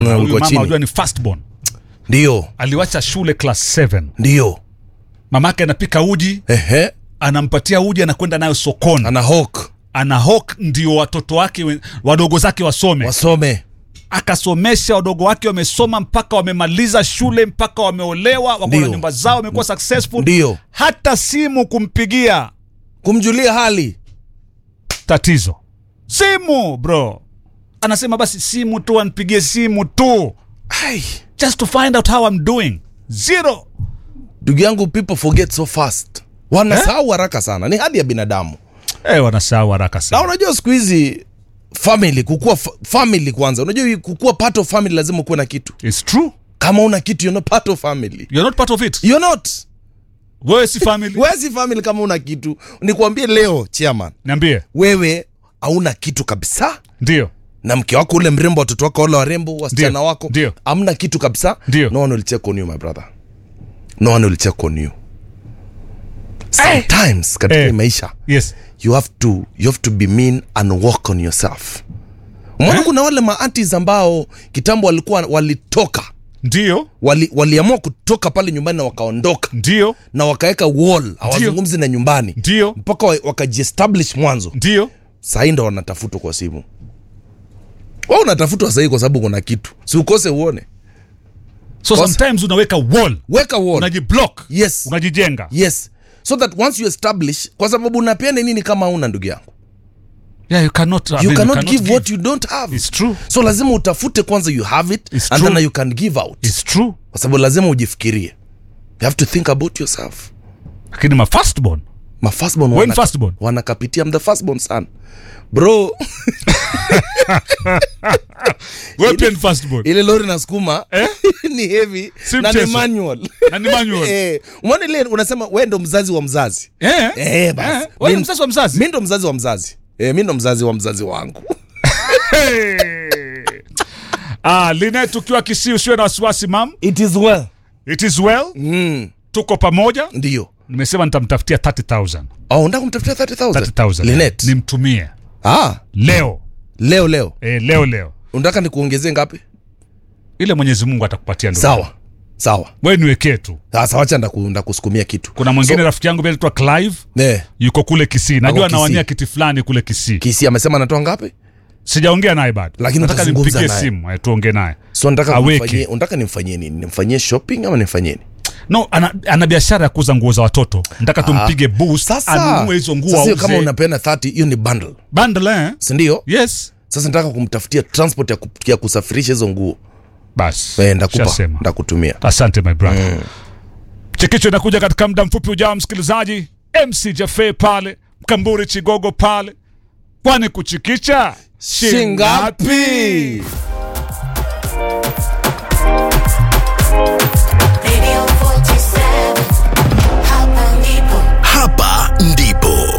Na huyu ulikuwa mama chini. unajua ni firstborn ndio aliwacha shule class 7 ndio mamake anapika uji ehe anampatia uji anakwenda nayo sokoni ana hawk ana hawk ndio watoto wake we- wadogo zake wasome wasome akasomesha wadogo wake wamesoma mpaka wamemaliza shule mpaka wameolewa wako na Ndio. nyumba zao wamekuwa successful ndio hata simu kumpigia kumjulia hali tatizo simu bro anasema basi simu tu anipigie simu tu Ai. just to find out how I'm doing zero ndugu yangu people forget so fast wanasahau haraka sana ni hadi ya binadamu eh wanasahau haraka na sana unajua siku hizi family kukua fa- family kwanza unajua hii kukua part of family lazima ukuwe na kitu it's true kama una kitu you're not part of family you're not part of it you're not wewe si family wewe si family kama una kitu nikwambie leo chairman niambie wewe hauna kitu kabisa ndio na mke wako ule mrembo watoto wako wale warembo wasichana Ndio, wako ndio. amna kitu kabisa Ndio. no one will check on you my brother no one will check on you sometimes katika Eh. hii maisha yes you have to you have to be mean and work on yourself umeona Eh? kuna wale maantis ambao kitambo walikuwa walitoka ndio wali, waliamua kutoka pale nyumbani na wakaondoka ndio na wakaweka wall hawazungumzi na nyumbani ndio mpaka wa- wakajiestablish mwanzo ndio sahii ndo wanatafutwa kwa simu wa unatafutwa sahii kwa sababu kuna kitu si ukose uone so Kosa. sometimes unaweka wall weka wall unajiblock yes unajijenga yes so that once you establish kwa sababu unapeana nini kama una ndugu yangu yeah you cannot I you mean, cannot give what you don't have it's true so lazima utafute kwanza you have it It's and true. then you can give out it's true kwa sababu lazima ujifikirie you have to think about yourself lakini ma firstborn ma firstborn when wana- firstborn wanakapitia I'm the firstborn son bro wewe pia ni firstborn ile lori nasukuma Eh? ni heavy Si na ni mchezo. manual na ni manual Eh, umeona ile unasema we ndo mzazi wa mzazi eh Eh, basi. Eh, wewe ni Mi- mzazi wa mzazi mi ndo mzazi wa mzazi eh, mi ndo mzazi wa mzazi wangu Hey. ah Linet ukiwa Kisii usiwe na wasiwasi mam it is well it is well mm, tuko pamoja ndio nimesema nitamtafutia 30000 oh, unataka kumtafutia 30000 30000 Linet nimtumie ah, leo leo leo eh, leo leo unataka nikuongezee ngapi ile Mwenyezi Mungu atakupatia ndugu sawa sawa wewe niwekee tu sasa wacha ndaku- ndakusukumia kitu kuna mwingine rafiki yangu pia anaitwa Clive eh, yuko kule Kisii najua Kisii. anawania kiti fulani kule Kisii kisi amesema anatoa ngapi sijaongea naye bado Lakini nataka utazungumza nimpigie naye. simu eh, tuongee naye so nataka Aweke. kumfanyie unataka nimfanyie nini nimfanyie shopping ama nimfanyie nini no ana, ana biashara ya kuuza nguo za watoto nataka tumpige boost sasa anunue hizo nguo sasa hiyo kama auze unapeana 30 hiyo ni bundle bundle eh? sindio yes sasa nataka kumtafutia transport ya, ku, ya kusafirisha hizo nguo basi eh, ndakupa Shasema. ndakutumia asante my brother mm. chekicho inakuja katika muda mfupi ujao msikilizaji mc jafe pale mkamburi chigogo pale kwani kuchikicha shingapi